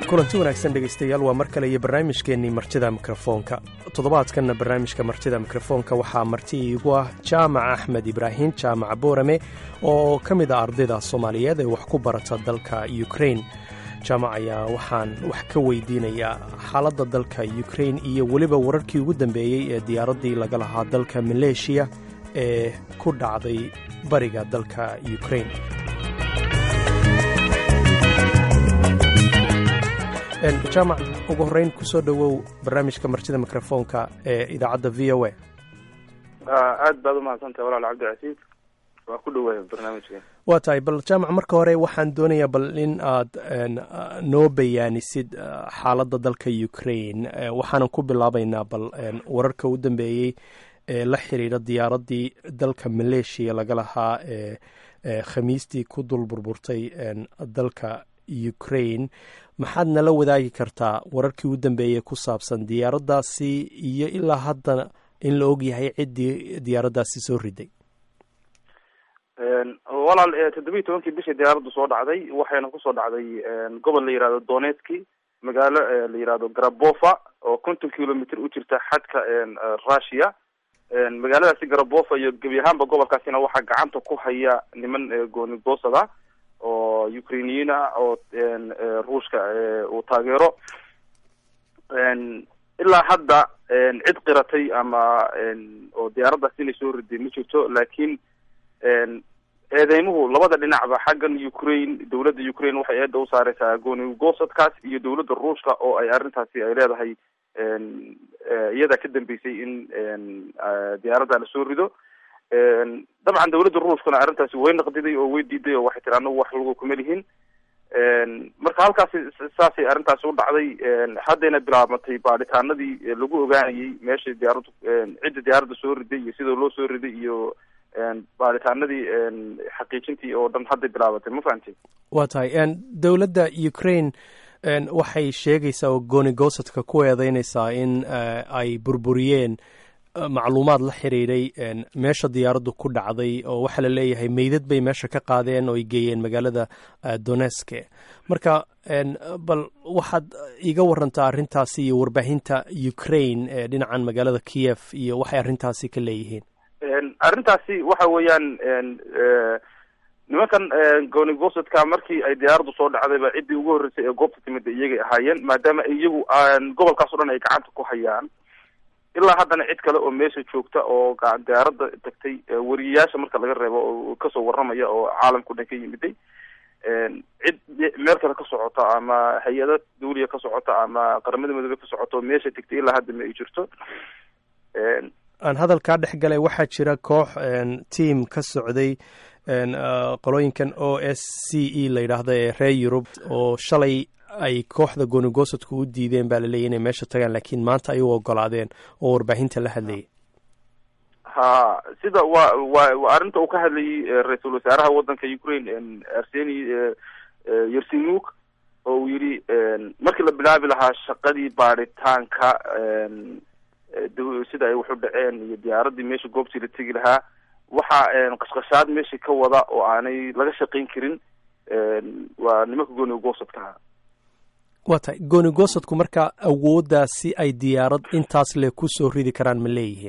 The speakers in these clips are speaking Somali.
kulanti wanaagsan dhegaystayaal waa mar kale iyo barnaamijkeennii martida mikrofoonka toddobaadkanna barnaamijka martida mikrofoonka waxaa marti iigu ah jaamac axmed ibraahim jaamac boorame oo ka mid ah ardayda soomaaliyeed ee wax ku barata dalka ukrain jaamac ayaa waxaan wax ka weydiinayaa xaaladda dalka ukrain iyo weliba wararkii ugu dambeeyey ee diyaaraddii laga lahaa dalka maleeshiya ee ku dhacday bariga dalka ukrain jaamac ugu horreyn kusoo dhowow barnaamijka martida mikrofoonka ee idaacadda v o a aad baad umahadsantahay walaal cabdicasiis waa ku dhawaaya barnaamijka waa tahay bal jaamac marka hore waxaan doonayaa bal in aad noo bayaanisid xaaladda dalka ukrain waxaanan ku bilaabaynaa bal wararka u dambeeyey ee la xiriira diyaaraddii dalka maleeshiya laga lahaa ee khamiistii ku dul burburtay dalka ukrain maxaad nala wadaagi kartaa wararkii u dambeeyey ku saabsan diyaaraddaasi iyo ilaa haddana in la og yahay ciddii diyaaraddaasi soo riday walaal toddobiyi tobankii bishii diyaaraddu soo dhacday waxayna kusoo dhacday gobol la yihahdo donetski magaalo la yihahdo garabova oo konton kilomitr u jirta xadka russia magaaladaasi garabova iyo gebi ahaanba gobolkaasina waxaa gacanta ku haya niman goonigoosada oo ukrainiyiin ah oo ruushka uu taageero ilaa hadda cid qiratay ama oo diyaaraddaas inay soo riday ma jirto laakiin eedeymuhu labada dhinacba xaggan ukraine dawladda ukraine waxay eeda u saareysaa goonigosadkaas iyo dawladda ruushka oo ay arrintaasi ay leedahay iyadaa ka dambeysay in diyaaradda la soo rido dabcan dawladda ruushkuna arrintaasi way naqdiday oo way diiday oo waxay tiri anagu wax lagu kuma lihin marka halkaasi saasay arrintaasi u dhacday haddayna bilaabmatay baadhitaanadii lagu ogaanayay meesha diyaaraddu cidda diyaaradda soo riday iyo sida loo soo riday iyo baadhitaanadii xaqiijintii oo dhan hadday bilaabatay ma fahamtay waa tahay dowladda ukraine waxay sheegaysaa oo goonigosadka ku eedeynaysaa in ay burburiyeen macluumaad la xiriiray meesha diyaaraddu ku dhacday oo waxaa la leeyahay meydad bay meesha ka qaadeen oo ay geeyeen magaalada doneske marka bal waxaad iga warantaa arrintaasi iyo warbaahinta ukraine ee dhinacan magaalada kiev iyo waxay arrintaasi ka leeyihiin arrintaasi waxa weeyaan nimankan goonigosadka markii ay diyaaraddu soo dhacdayba ciddii ugu horreysay ee goobta timid iyagay ahaayeen maadaama iyagu gobolkaas o dhan ay gacanta ku hayaan ilaa haddana cid kale oo meesha joogta oo diyaaradda tagtay wariyayaasha marka laga reebo oo kasoo warramaya oo caalamka o dhan ka yimiday cid meel kale ka socota ama hay-ada dawliya ka socota ama qaramada midoobe ka socota oo meesha tagtay ilaa hadda ma ay jirto aan hadalkaa dhex galay waxaa jira koox team ka socday qolooyinkan o s c e la yidhaahdo ee reer yurub oo shalay ay kooxda goonigosadku u diideen baa laleeyahy inay meesha tagaan laakiin maanta ay u ogolaadeen oo warbaahinta la hadlayay ha sida wa wa wa arrinta uu ka hadlayay ra-iisul wasaaraha waddanka ukraine arseni yersinuk oo uu yidhi markii la bilaabi lahaa shaqadii baadhitaanka sida ay waxu dhaceen iyo diyaaraddii meesha goobtii la tegi lahaa waxaa qashqashaad meesha ka wada oo aanay laga shaqayn karin waa nimanka goonigosadkaha waa tahay goonigosadku marka awooddaasi ay diyaarad intaas le ku soo ridi karaan ma leeyihiin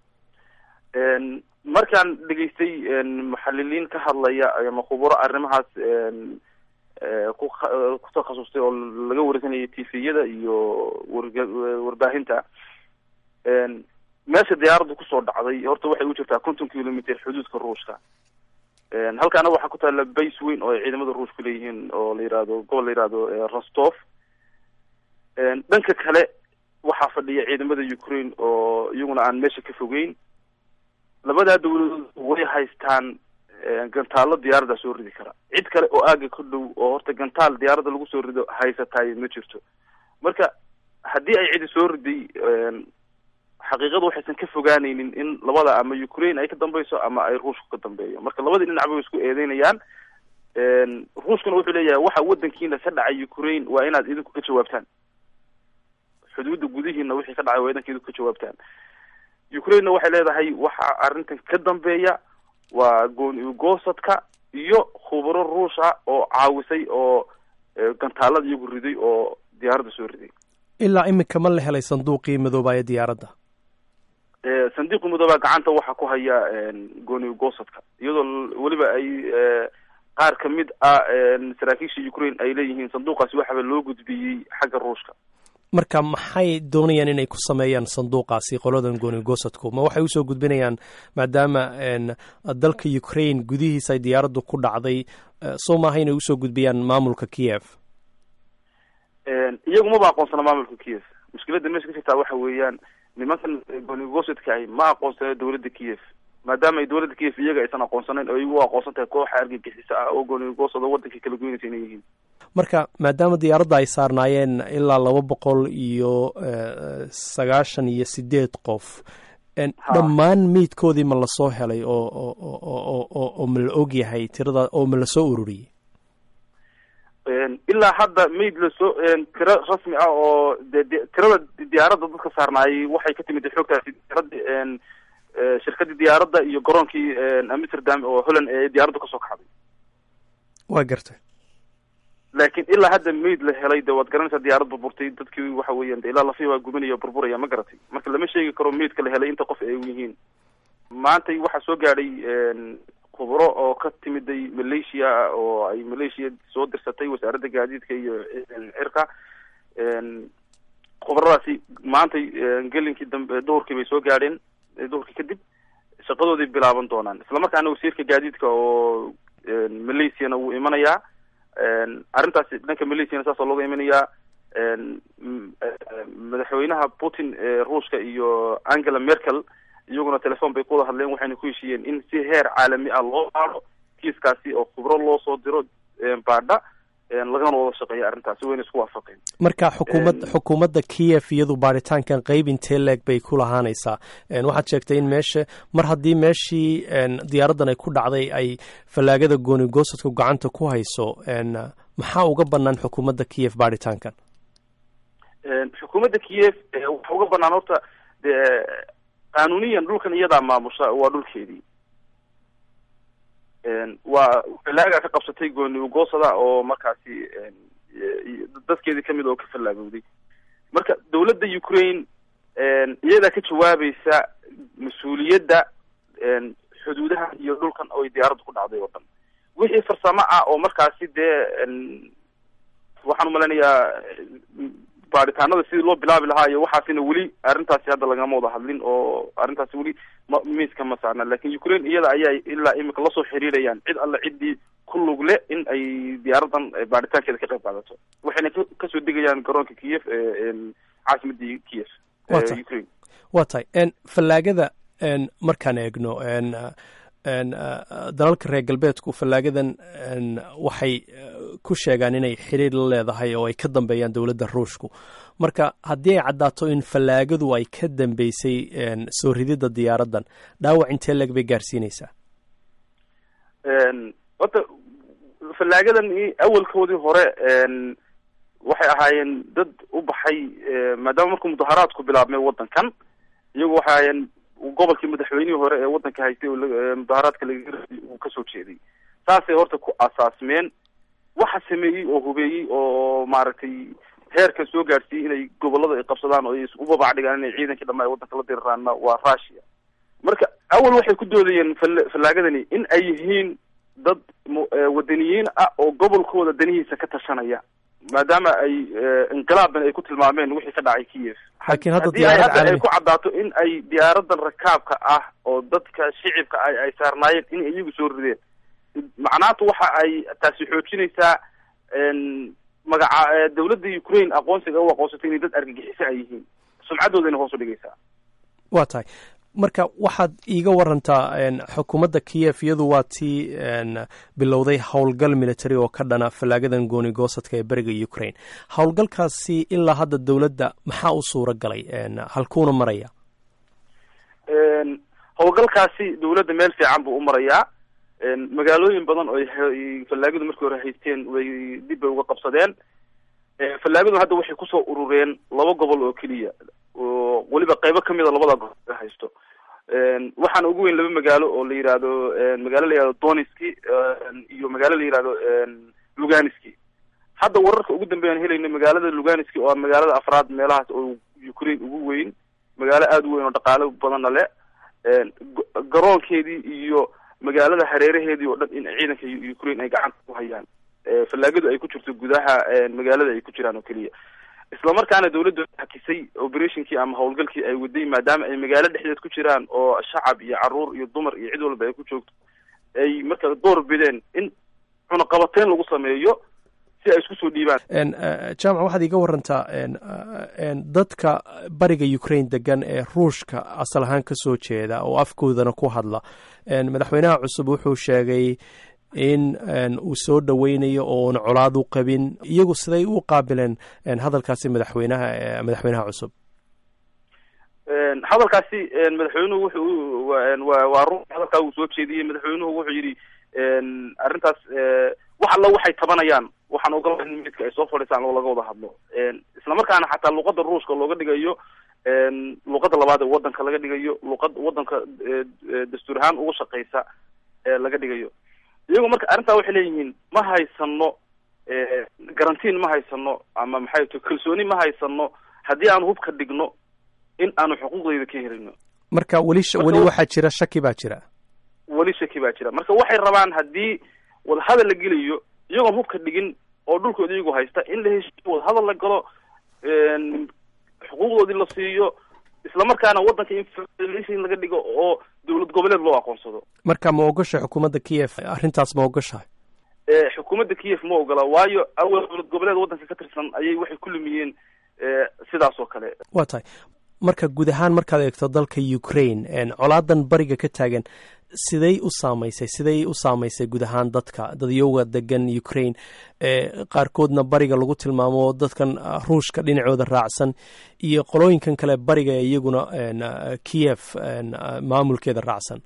markaan dhegaystay muxaliliin ka hadlaya ama khuburo arrimahaas ku ku takhasustay oo laga warsanayay tifiyada iyo warbaahinta meesha diyaaraddu kusoo dhacday horta waxay u jirtaa konton kilometer xuduudka ruushka halkaana waxaa ku taalla base weyn oo ay ciidamada ruushku leeyihiin oo la yihahdo gobol la yihahdo rostov dhanka kale waxaa fadhiya ciidamada ukraine oo iyaguna aan meesha ka fogeyn labadaa dawladood way haystaan gantaalo diyaaradda soo ridi kara cid kale oo aaga ka dhow oo horta gantaal diyaaradda lagu soo rido haysataay ma jirto marka haddii ay cidi soo riday xaqiiqadu waxaysan ka fogaaneynin in labada ama ukraine ay ka dambeyso ama ay ruushku ka dambeeyo marka labadii dhinac bay isku eedeynayaan ruushkuna wuxuu leeyahay waxa wadankiina ka dhacay ukraine waa inaad idinku ka jawaabtaan xuduudda gudihiina wixii ka dhacay waa idanka idinku ka jawaabtaan ukrainena waxay leedahay waxa arrintan ka dambeeya waa gooni goosadka iyo khubaro ruush ah oo caawisay oo gantaalada iyagu riday oo diyaaradda soo riday ilaa iminka ma la helay sanduuqii madoobaaye diyaaradda sandiiqii madoobaa gacanta waxaa ku haya gooni goosadka iyadoo weliba ay qaar kamid ah saraakiisha ukraine ay leeyihiin sanduuqaasi waxaba loo gudbiyey xagga ruushka marka maxay doonayaan inay ku sameeyaan sanduuqaasi qoladan gooni goosadku ma waxay usoo gudbinayaan maadaama dalka ukraine gudihiisa ay diyaaraddu ku dhacday soo maaha inay usoo gudbiyaan maamulka kiev iyagu maba aqoonsana maamulka kiev mushkiladda meesha ka jirtaa waxa weeyaan nimankan gooni goosadka ahi ma aqoonsana dawladda kiev maadaama ay dawladda kiev iyaga aysan aqoonsanayn oo iyagu aqoonsan tahay kooxa argagixisa ah oo gooni goosad oo waddanka kala goynaysa inay yihiin marka maadaama diyaaradda ay saarnaayeen ilaa laba boqol iyo sagaashan iyo sideed qof dhammaan meydkoodii ma lasoo helay oo oo oo ma la og yahay tirada oo ma lasoo ururiyey ilaa hadda mayd lasoo tiro rasmi ah oo de tirada diyaaradda dadka saarnaayay waxay ka timid xoogtaasi diyaaradda shirkadii diyaaradda iyo garoonkii amsterdam oo holland ee diyaaradda kasoo kaxday waa gartay laakiin ilaa hadda mayd la helay de waad garanaysaa diyaarad burburtay dadkii waxa weeyaan de ilaa lafihi waa gubanaya burburaya ma garatay marka lama sheegi karo maydka la helay inta qof ay yihiin maantay waxaa soo gaadhay khubro oo ka timiday malaysia oo ay malaysia soo dirsatay wasaaradda gaadiidka iyo cirka khubradaasi maantay gelinkii dambe duhurkii bay soo gaadheen duhurkii kadib shaqadooday bilaaban doonaan islamarkaana wasiirka gaadiidka oo malaysiana wuu imanayaa arrintaasi dhanka malaysiana saasoo looga imanayaa madaxweynaha putin ruushka iyo angela merkel iyaguna telefon bay kuwada hadleen waxayna ku heshiiyeen in si heer caalami ah loo baado kiiskaasi oo khubro loo soo diro baadha lagana wada shaqeeya arrintaasi wayna isku waafaqeen marka xukuumad xukuumadda kiev iyadu baaritaankan qeyb intee leeg bay ku lahaanaysaa waxaad sheegtay in meesha mar haddii meeshii diyaaraddan ay ku dhacday ay fallaagada gooni goosadku gacanta ku hayso maxaa uga banaan xukuumadda kiev baaritaankan xukuumadda kiev waxa uga banaan horta de qaanuniyan dhulkan iyadaa maamusha waa dhulkeedii waa fallaaga ka qabsatay gooni ugoosada oo markaasi dadkeedii kamid oo ka fallaagowday marka dawladda ukraine iyadaa ka jawaabaysa mas-uuliyadda xuduudaha iyo dhulkan oo diyaaradda ku dhacday oo dhan wixii farsamo ah oo markaasi dee waxaan umalaynayaa baaritaanada sidii loo bilaabi lahaa iyo waxaasina weli arrintaasi hadda lagama wada hadlin oo arrintaasi weli ma miiska ma saarna lakin ukraine iyada ayaa ilaa imika lasoo xiriirayaan cid alle ciddii ku lug le in ay diyaaraddan baaritaankeeda ka qayb qaadato waxayna kasoo degayaan garoonka kiev caasimadii kiev ukraine wa tahay fallaagada markaan eegno dalalka reer galbeedku fallaagadan waxay ku sheegaan inay xiriir la leedahay oo ay ka dambeeyaan dowladda ruushku marka haddii ay caddaato in fallaagadu ay ka dambeysay soo rididda diyaaraddan dhaawac intee leeg bay gaarsiinaysaa horta fallaagadan awalkoodii hore waxay ahaayeen dad u baxay maadaama markuu mudaharaadku bilaabmay waddankan iyagu waxay ahaayeen gobolkii madaxweynihii hore ee waddanka haystay mudaharaadka laga uu kasoo jeeday saasay horta ku asaasmeen waxa sameeyey oo hubeeyey oo maaragtay heerkan soo gaadhsiiyey inay gobolada ay qabsadaan oo ay u babac dhigaan inay ciidankii dhama ay waddanka la diriraanna waa russia marka awal waxay ku doodayeen fal fallaagadani in ay yihiin dad wadaniyiin ah oo gobolkooda danihiisa ka tashanaya maadaama ay inqilaaban ay ku tilmaameen wixii ka dhacay kiev laakiin hadda haddii ay diyaarad hadda ay caalami ku caddaato in ay diyaaradan rakaabka ah oo dadka shicibka ay ay saarnaayeen in iyagu soo rideen macnaatu waxa ay taasi xoojinaysaa magaca dawladda ukraine aqoonsiga u aqoonsatay inay dad argagixiso ay yihiin sumcadoodana hoos u dhigaysaa waa tahay marka waxaad iiga warantaa n xukuumadda kiev iyadu waa tii n bilowday howlgal military oo ka dhana fallaagadan gooni goosadka ee beriga ukraine howlgalkaasi ilaa hadda dowladda maxaa u suura galay n halkuuna maraya howlgalkaasi dawladda meel fiican buu u marayaa magaalooyin badan oo ay fallaagadu markii hore haysteen way dib bay uga qabsadeen fallaagadu hadda waxay kusoo urureen laba gobol oo keliya oo weliba qeybo kamida labada gobol laga haysto waxaana ugu weyn laba magaalo oo la yihahdo magaalo la yihahdo doniski iyo magaalo la yihahdo luganiski hadda wararka ugu dambeeyaan helayna magaalada luganiski oo magaalada afraad meelahaas oo ukraine ugu weyn magaalo aada u weyn oo dhaqaalo badanna le garoonkeedii iyo magaalada hareeraheedii oo dhan in ciidanka ukraine ay gacanta ku hayaan fallaagadu ay ku jirto gudaha magaalada ay ku jiraan oo keliya isla markaana dawladda hakisay operationkii ama howlgalkii ay waday maadaama ay magaalo dhexdeed ku jiraan oo shacab iyo caruur iyo dumar iyo cid walba ay ku joogto ay marka door bideen in cunaqabateyn lagu sameeyo si ay isku soo dhiibaan jaamac waxaad iga warantaa dadka bariga ukraine degan ee ruushka asal ahaan ka soo jeeda oo afkoodana ku hadla madaxweynaha cusub wuxuu sheegay in uu soo dhoweynayo oona colaad u qabin iyagu siday u qaabileen hadalkaasi madaxweynaha madaxweynaha cusub hadalkaasi madaxweynuhu wuxuu waa run hadalkaa uu soo jeediyey madaxweynuhu wuxuu yidhi arrintaas wax alla waxay tabanayaan waxaan ogolahay in midka ay soo fadhiisaan oo laga wada hadlo isla markaana xataa luqada ruushka looga dhigayo luqada labaad ee wadanka laga dhigayo luqad wadanka dastuur ahaan uga shaqeysa laga dhigayo iyagu marka arrintaa waxay leeyihiin ma haysano garantiin ma haysano ama maxay to kalsooni ma haysano haddii aan hubka dhigno in aanu xuquuqdeyda ka helino marka weli weli waxaa jira shaki baa jira weli shaki baa jira marka waxay rabaan haddii wadahadal la gelayo iyagoon hubka dhigin oo dhulkooda iyagu haysta in la heshiiyo wadahadal la galo xuquuqdoodii la siiyo isla markaana waddanka in laga dhigo oo dowlad goboleed loo aqoonsado marka ma ogosha xukuumadda kiev arrintaas ma ogoshahay xukuumadda kiev ma ogola waayo awal dowlad goboleed waddanka ka tirsan ayay waxay ku lumiyeen sidaas oo kale waa tahay marka guud ahaan markaad eegto dalka ukraine colaadan bariga ka taagan siday u saamaysay siday u saamaysay guud ahaan dadka dadyowga degan ukraine qaarkoodna bariga lagu tilmaamo dadkan ruushka dhinacooda raacsan iyo qolooyinkan kale bariga ee iyaguna kiev maamulkeeda raacsan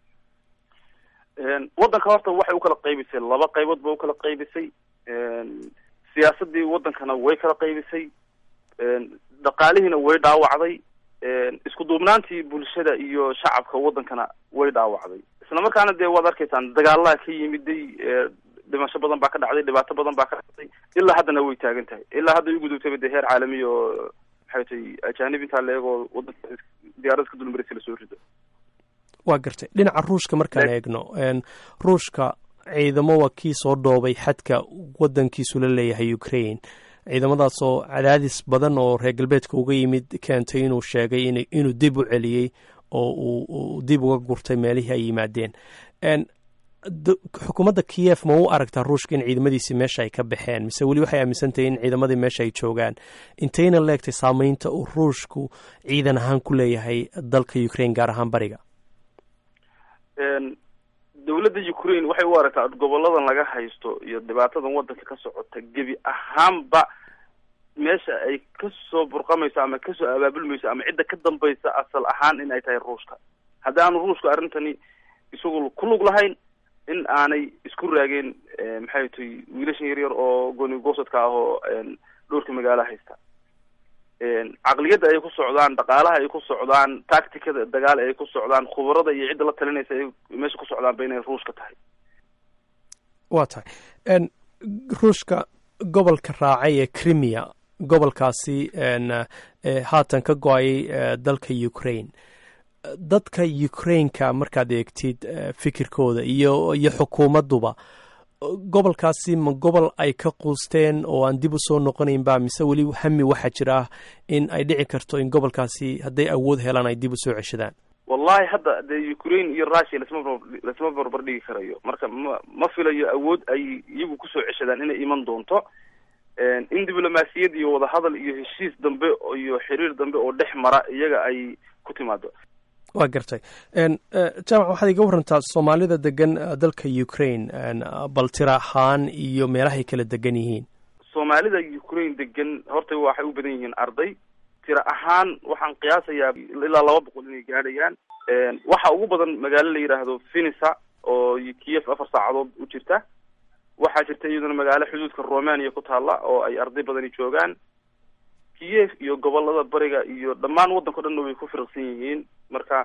waddanka horta waxay u kala qaybisay laba qaybood ba u kala qaybisay siyaasadii waddankana way kala qaybisay dhaqaalihiina way dhaawacday isku duubnaantii bulshada iyo shacabka waddankana way dhaawacday isla markaana dee waad arkaysaan dagaalaha ka yimiday dhimasho badan baa ka dhacday dhibaato badan baa ka dhacday ilaa haddana way taagan tahay ilaa hadda ugudubtaba dee heer caalami oo maxay tay ajanib intaa la eegoo waddanka diyaarada ka dulmaraysa lasoo rido waa gartay dhinaca ruushka markaan eegno ruushka ciidamo waa kii soo dhoobay xadka waddankiisu la leeyahay ukraine ciidamadaasoo cadaadis badan oo reer galbeedka uga yimid keentay inuu sheegay inuu dib u celiyey oo uu dib uga gurtay meelihii ay yimaadeen xukuumadda kiev ma u aragtaa ruushka in ciidamadiisi meesha ay ka baxeen mise weli waxay aaminsantahay in ciidamadii meesha ay joogaan intayna leegtay saameynta uu ruushku ciidan ahaan ku leeyahay dalka ukraine gaar ahaan bariga dowladda ukraine waxay u aragtaa goboladan laga haysto iyo dhibaatadan waddanka ka socota gebi ahaanba meesha ay kasoo burqamayso ama kasoo abaabulmayso ama cidda ka dambaysa asal ahaan in ay tahay ruushka haddii aanu ruushka arrintani isagu ku lug lahayn in aanay isku raageen maxay tahay wiilashan yaryar oo goni goosadka ah oo dhowrka magaalo haysta caqliyadda ay ku socdaan dhaqaalaha ay ku socdaan tacticada dagaal ay ku socdaan khubarada iyo cidda la talinaysa ay meesha ku socdaan ba inay ruushka tahay waa tahay ruushka gobolka raacay ee crimea gobolkaasi haatan ka go-ayay dalka ukraine dadka ukraineka markaad eegtid fikirkooda iyo iyo xukuumadduba gobolkaasi ma gobol ay ka quusteen oo aan dib u soo noqonayn ba mise weli hami waxaa jira ah in ay dhici karto in gobolkaasi hadday awood helaan ay dib u soo ceshadaan wallahi hadda dee ukraine iyo russia lasma lasma barbar dhigi karayo marka ma ma filayo awood ay iyagu kusoo ceshadaan inay iman doonto in diblomaasiyad iyo wadahadal iyo heshiis dambe iyo xiriir dambe oo dhex mara iyaga ay ku timaado waa gartay jaamac waxaad iga warantaa soomaalida degan dalka ukraine bal tira ahaan iyo meelahay kala degan yihiin soomaalida ukraine degan horta waxay u badan yihiin arday tira ahaan waxaan qiyaasayaa ilaa laba boqol inay gaadhayaan waxa ugu badan magaalo la yidhaahdo finisa oo kiev afar saacadood u jirta waxaa jirta iyaduna magaalo xuduudka romania ku taalla oo ay arday badani joogaan kiev iyo gobolada bariga iyo dhammaan waddanka o dhanna way ku firaqsan yihiin marka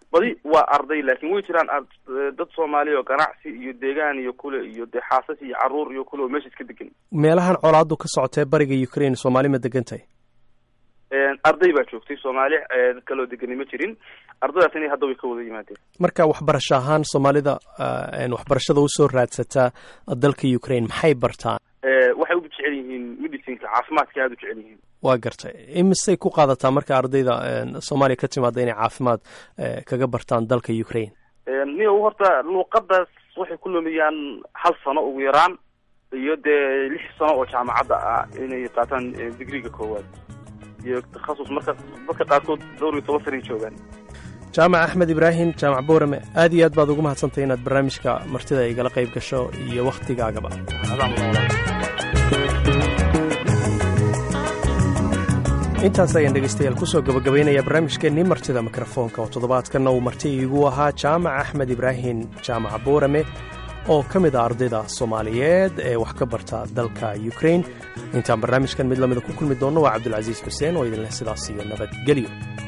badi waa arday laakiin way jiraan dad soomaaliya oo ganacsi iyo deegaan iyo kule iyo dee xaasas iyo caruur iyo kule oo meesha iska degan meelahan colaadu ka socotee bariga ukraine soomaali ma degan tahay arday baa joogtay soomaali dad kaloo degani ma jirin ardaydaasina hadda way ka wada yimaadeen marka waxbarasho ahaan soomaalida waxbarashada usoo raadsataa dalka ukraine maxay bartaan waxay u jecel yihiin medicinka caafimaadka aada u jecel yihiin waa gartay imisay ku qaadataa marka ardayda soomaaliya ka timaada inay caafimaad kaga bartaan dalka ukraine niyo horta luuqadaas waxay ku lumiyaan hal sano ugu yaraan iyo dee lix sano oo jaamacadda ah inay qaataan digriga koowaad iyo takhasus marka dadka qaarkood dhowr iyo toban sanay joogaan jaamac axmed ibraahim jaamac boorame aad iyo aad baad ugu mahadsantahay inaad barnaamijka martida igala qayb gasho iyo wakhtigaagaba intaas ayaan dhegaystayaal kusoo gabagabaynaya barnaamijkeennii martida mikrofoonka oo toddobaadkanna uu marti iigu ahaa jaamac axmed ibraahim jaamac boorame oo ka mid ah ardayda soomaaliyeed ee wax ka barta dalka ukraine intaan barnaamijkan mid lamida ku kulmi doonno waa cabdulcasiis xuseen oo idinleh sidaas iyo nabadgelyo